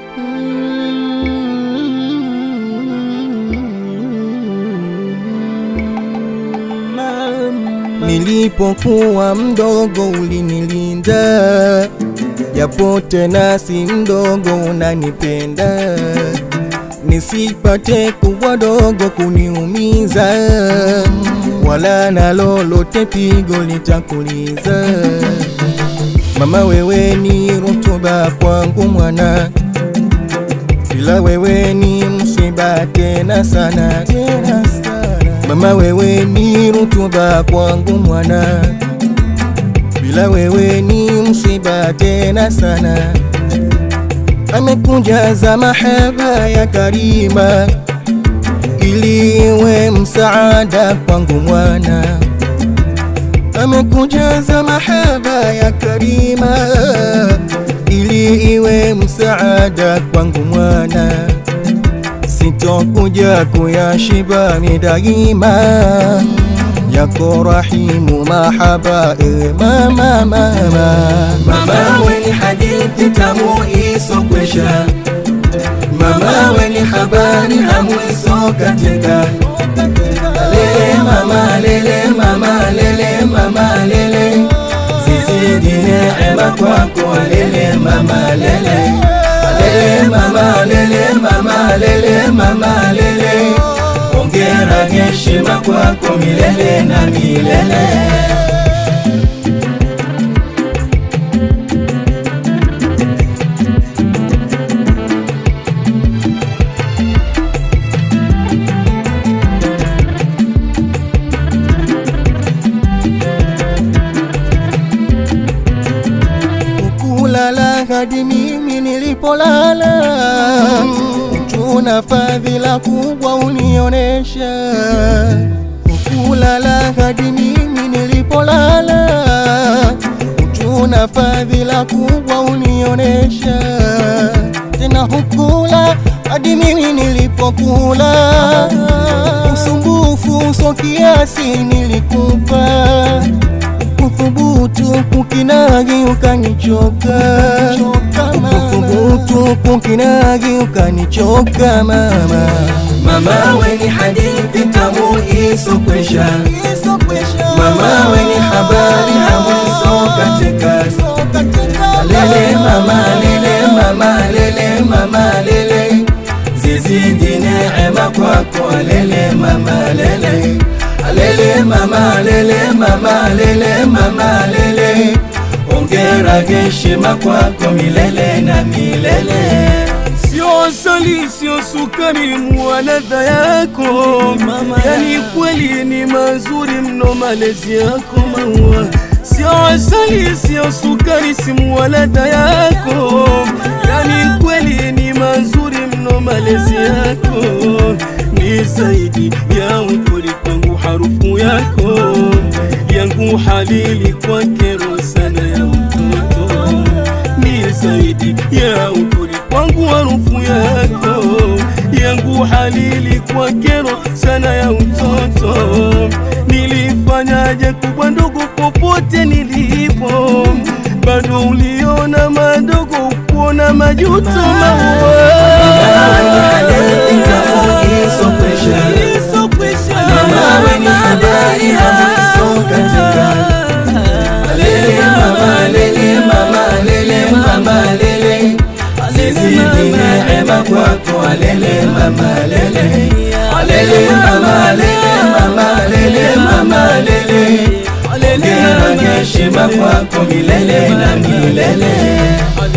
Nilipokuwa mdogo ulinilinda, japo tena si mdogo unanipenda, nisipate kubwa dogo kuniumiza, wala na lolote pigo litakuliza. Mama wewe ni rutuba kwangu mwana, bila wewe ni msiba tena sana, tena sana. Mama wewe ni rutuba kwangu mwana, bila wewe ni msiba tena sana. Amekujaza mahaba ya Karima ili iwe msaada kwangu mwana, amekujaza mahaba ya Karima ili iwe msaada kwangu mwana sitokuja kuyashiba midaima yako rahimu mahaba ewe mama mama Mama we ni hadithi tamu isokwisha, mama we ni habari hamu isokatika. Lele mama lele mama lele mama lele, zizidi neema kwako lele mama lele lele mama lele mama lele mama lele, ongera heshima kwako milele na milele. kulala hadi mimi nilipolala, tuna fadhila kubwa unionesha. Kulala hadi mimi nilipolala, tuna fadhila kubwa unionesha. Tena hukula hadi mimi nilipokula, usumbufu so kiasi nilikupa kuthubutu kukinagi ukanichoka, kuthubutu kukinagi ukanichoka mama. Mama we ni hadithi tamu isokwisha, mama we ni habari hamu isokatika. Lele mama lele mama lele mama lele, zizidi neema kwako lele mama lele lele mama lele mama lele mama lele, ongera heshima kwako milele na milele. Sio asali, sio sukari, mua ladha yako yani kweli ni mazuri mno malezi yako maua. Sio asali, sio sukari, si mua ladha yako yani kweli ni mazuri mno malezi yako, ni zaidi ya ukuri kwangu, harufu yako yangu halili kwa kero sana ya mtoto, ni zaidi ya ukuri kwangu harufu yako yangu halili kwa kero sana ya utoto. Nilifanyaje kubwa ndogo popote nilipo, bado uliona madogo kuona majuto Mama we ni habari hamu isokatika. Lele mama lele mama lele mama lele, zizidi neema kwako lele mama lele lele mama lele mama lele mama lele, ongera heshima kwako milele na milele.